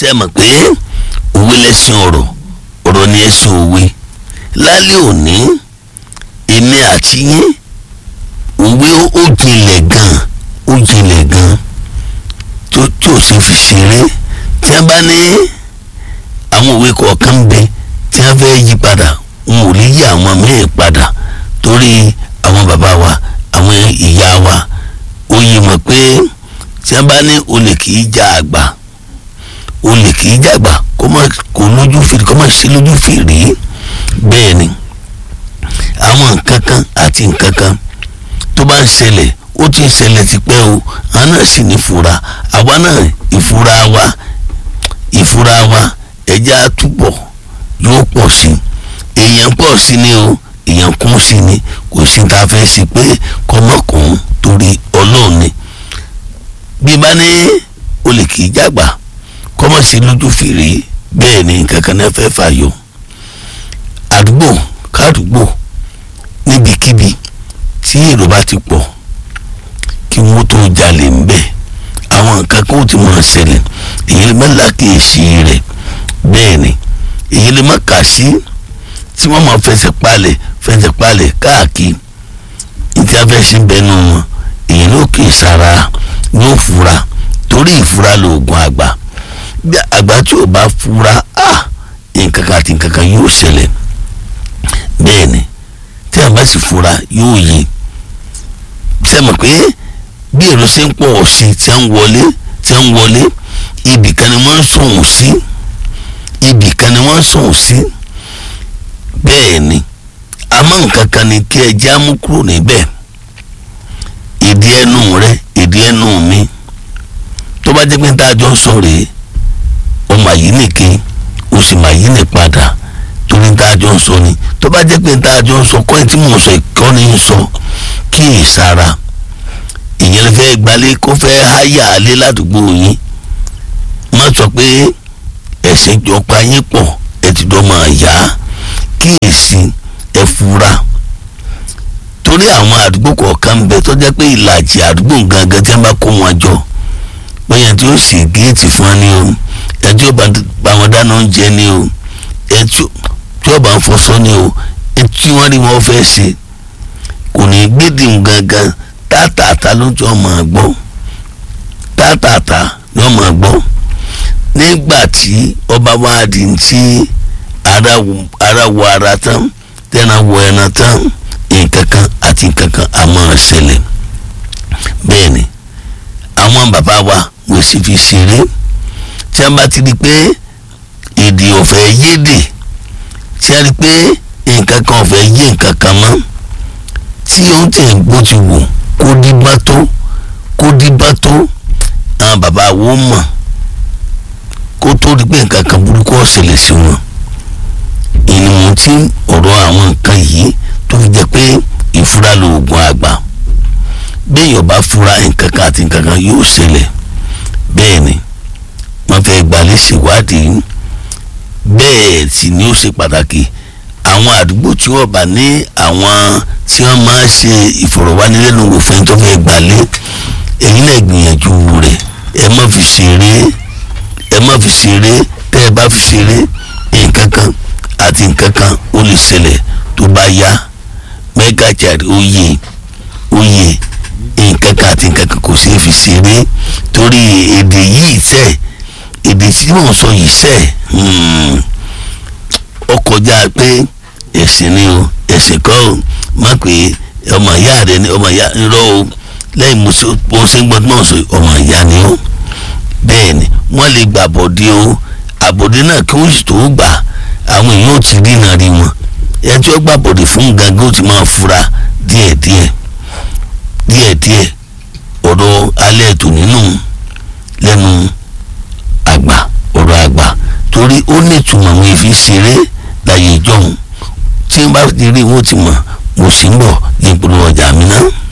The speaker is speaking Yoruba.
ṣe mọ̀ pé òwe lẹ́sìn ọ̀rọ̀ ọ̀rọ̀ ni ẹ̀sìn òwe lálẹ́ òní èmi àti yín òwe ó jinlẹ̀ gan ó jinlẹ̀ gan tó tó ṣe fi ṣeré tí a bá ní àwọn òwe kọ̀ọ̀kan bẹ tí a fẹ́ yí padà n ò lè yí àwọn mẹ́rin padà torí àwọn bàbá wa àwọn ìyá wa ó yí mọ̀ pé tí a bá ní olè kì í já àgbà olè kì í jàgbà kó má kó lójú fèrè kó má ṣe lójú fèrè bẹ́ẹ̀ ni àwọn nǹkan kan àti nǹkan kan tó bá ń ṣẹlẹ̀ ó ti ń ṣẹlẹ̀ tipẹ́ o àwọn náà sì ní ìfura àwa náà ìfura wa ìfura wa ẹja túbọ̀ yóò pọ̀ sí i èèyàn pọ̀ sí ni o èèyàn kún sí ni kò sí ta fẹ́ sí pé kọ́mọkùn torí ọlọ́run ni bí bá ní olè kì í jàgbà kọ́mọ̀sí lójú fèrè bẹ́ẹ̀ ni nǹkan kan náà fẹ́ fàyọ àdúgbò kádùgbò níbikíbi tí èrò bá ti pọ̀ kí wọ́n tó jalè ń bẹ̀ àwọn nǹkan kan ó ti máa ṣẹlẹ̀ èyí lè má lákèésí rẹ̀ bẹ́ẹ̀ ni èyí lè má kà sí tí wọ́n máa fẹsẹ̀ palẹ̀ fẹsẹ̀ palẹ̀ káàkiri ìtí afẹ́sí bẹnu wọn èyí ló kì í sara yóò fura torí ìfura lóògùn àgbà bí àgbà tí ò bá fura ah nǹkan kan àti nǹkan kan yóò ṣẹlẹ̀ bẹ́ẹ̀ ni tí a bá sì fura yóò yé ṣe mọ̀ pé bí èrò ṣe ń pọ̀ sí tí a ń wọlé tí a ń wọlé ibì kan ni wọ́n ń sọ̀hún sí ibì kan ni wọ́n ń sọ̀hún sí bẹ́ẹ̀ ni àmọ́ nǹkan kan ni kí ẹ já mú kúrò níbẹ̀ ìdí ẹnu rẹ ìdí ẹnu mi tó bá jẹ́ pé tá a jọ ń sọ rèé ọmọ yìí nìke o sì máa yí ní padà torí tá a jọ ń sọ ni tó bá jẹ́ pé tá a jọ ń sọ kọ́ ẹ̀ tí mò ń sọ ìkọ́ni ń sọ kí ì sára ìyẹn fẹ́ gbalẹ̀ kó fẹ́ háyà alẹ́ ládùúgbò yín má sọ pé ẹ̀sìn jọ pa yín pọ̀ ẹ ti dọ́ máa yá kí èsì ẹ fura torí àwọn àdúgbò kọ̀ọ̀kan bẹ tó jẹ́ pé ìlàjì àdúgbò gangan tí wọ́n bá kó wọn jọ bóyá tí ó sì géètì fún wọn ni o ẹtí ó bá wọn dáná oúnjẹ ni o ẹtí ó bá ń fọṣọ ni o ẹtí wọn rí wọn fẹ́ ṣe kò ní gbédìm gangan tátàtà ló jọ máa gbọ́ tátàtà ló máa gbọ́ nígbà tí ọba wa di ti ara wọ ara tán tẹ́ran wọ ẹran tán nǹkan kan àti nǹkan kan a máa ṣẹlẹ̀ bẹ́ẹ̀ ni àwọn bàbá wa wọ́n sì fi ṣeré tí a bá ti di pé èdè ọ̀fẹ́ yédè tí a rí pé nǹkan kan ọ̀fẹ́ yé nǹkan kan mọ́ tí ó tẹ̀ bó ti wù kó díbá tó kó díbá tó àwọn bàbá wo mọ̀ kó tó di pé nǹkan kan burúkú ọ̀sẹ̀lẹ̀ sí wọn ìnìmọ̀ tí ọ̀rọ̀ àwọn nǹkan yìí tó fi jẹ́ pé ìfura lóògùn àgbà bẹ́ẹ̀ yọ̀bá fura nǹkan kan àti nǹkan kan yóò ṣẹlẹ̀ bẹ́ẹ̀ ni wọ́n fẹ́ gbalẹ̀ ṣèwádìí bẹ́ẹ̀ sì ni ó ṣe pàtàkì àwọn àdúgbò tí wọ́n bá ní àwọn tí wọ́n máa ṣe ìfọ̀rọ̀wánilẹ́nuwò fún ẹni tó fẹ́ gbalẹ̀ èyí náà gbìyànjú rẹ̀ ẹ má fi ṣeré ẹ má fi ṣeré tẹ́ ẹ bá fi ṣeré nǹkan kan àti nǹkan kan ó lè ṣẹlẹ̀ tó bá yá mega child ó yẹ ó yẹ nǹkan kan àti nǹkan kan kò sí fi ṣeré torí èdè yìí sẹ́ẹ̀ èdè tí mò ń sọ yìí sẹ́ ọ kọjá pé ẹ̀sìn ni o ẹ̀sìn kọ́ o má pé ọmọ ìyá rẹ ni ọmọ ìyá rọ o lẹ́yìn mo ṣe ń gbọ́ tí mò ń sọ ọmọ ìyá ni o bẹ́ẹ̀ ni wọ́n lè gbà bọ̀dé o àbọ̀dé náà kí wọ́n sì tó gbà àwọn èèyàn ò ti rí iná rí wọn ẹ tí ó gbà bọ̀dé fún gangan ó ti máa fura díẹ̀díẹ̀ díẹ̀díẹ̀ ọ̀rọ̀ alẹ́ ètò nínú lẹ́nu àgbà ọ̀rọ̀ àgbà torí ó ní ìtumọ̀ àwọn èéfì ṣeré láyé ìjọhún tí wọ́n bá ti rí wọ́n ti mọ̀ mo sì ń bọ̀ ní ìpolówó ọjà mi náà.